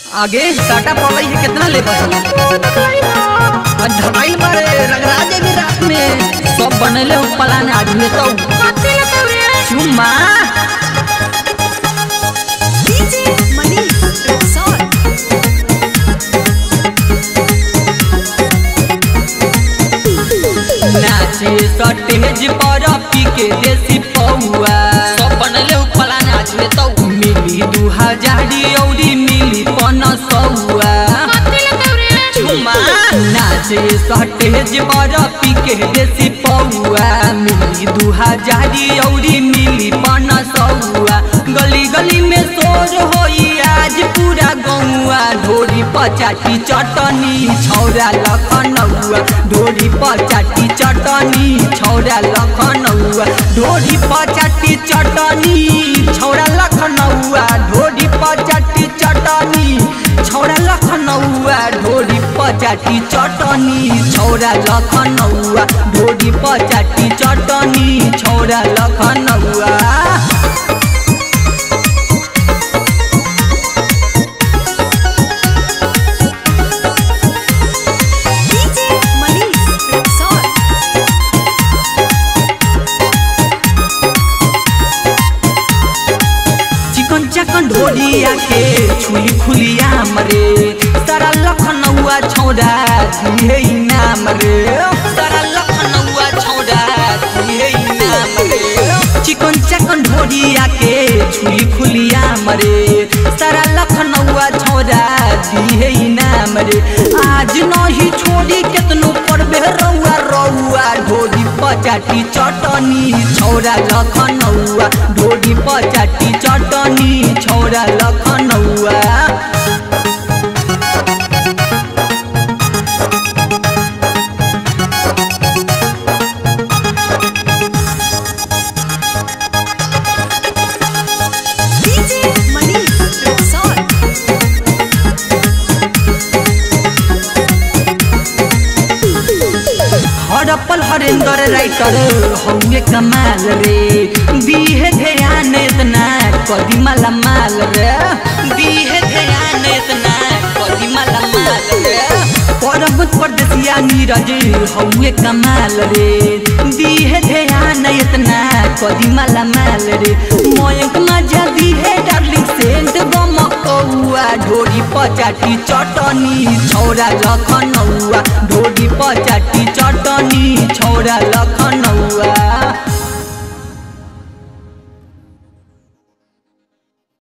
आगे साटा पड़ल है कितना ले बचल ढकाइल बारे रगड़ा देवी रात में सब बनले हो पलान आज में तो चुम्मा नाचे सटेज पर पी के देसी पौआ सब बनले हो पलान आज में तो मिली दू हजारी औरी मिली पन सौआ चुम्मा नाचे सटेज पर पी के देसी पौआ मिली दू हजारी औरी मिली पन सौआ गली गली में शोर होई आज पूरा गौआ ढोरी पचाटी चटनी छौरा लखनऊआ ढोरी पचाटी चटनी छौरा लखनऊआ ढोरी पचाटी चटनी छौरा लखनऊआ ढोरी पचाटी चटनी छौरा लखनऊआ ढोरी पचाटी चटनी छौरा लखनऊआ ढोरी पचाटी चटनी छौरा लखनऊआ चिकन चकन ढोलिया के छुली खुलिया मरे सारा लखनऊआ छौड़ा दिए नाम रे सारा लखनऊआ छौड़ा दिए नाम रे चिकन चकन ढोलिया के छुली खुलिया मरे सारा लखनऊआ छौड़ा दिए नाम रे आज नहीं छोड़ी केतनो पड़बे रउआ रउआ ढोली पचाटी चटनी छौरा लखनऊआ ढोली पचाटी चटनी छौरा लखनऊआ हड़प्पल हरेंद्र राइटर हौए कमाल रे दीहे ध्यान इतना कदी माला माल रे दीहे ध्यान इतना कदी माला माल रे परबत परदेसिया नीरज हौए कमाल रे दीहे ध्यान इतना कदी माला माल रे मयंक मजा दीहे डार्लिंग सेंट गमकौआ ढोरी पचाटी चटनी छौरा लखनऊआ ढोरी पचाटी चटनी छौरा लखनऊआ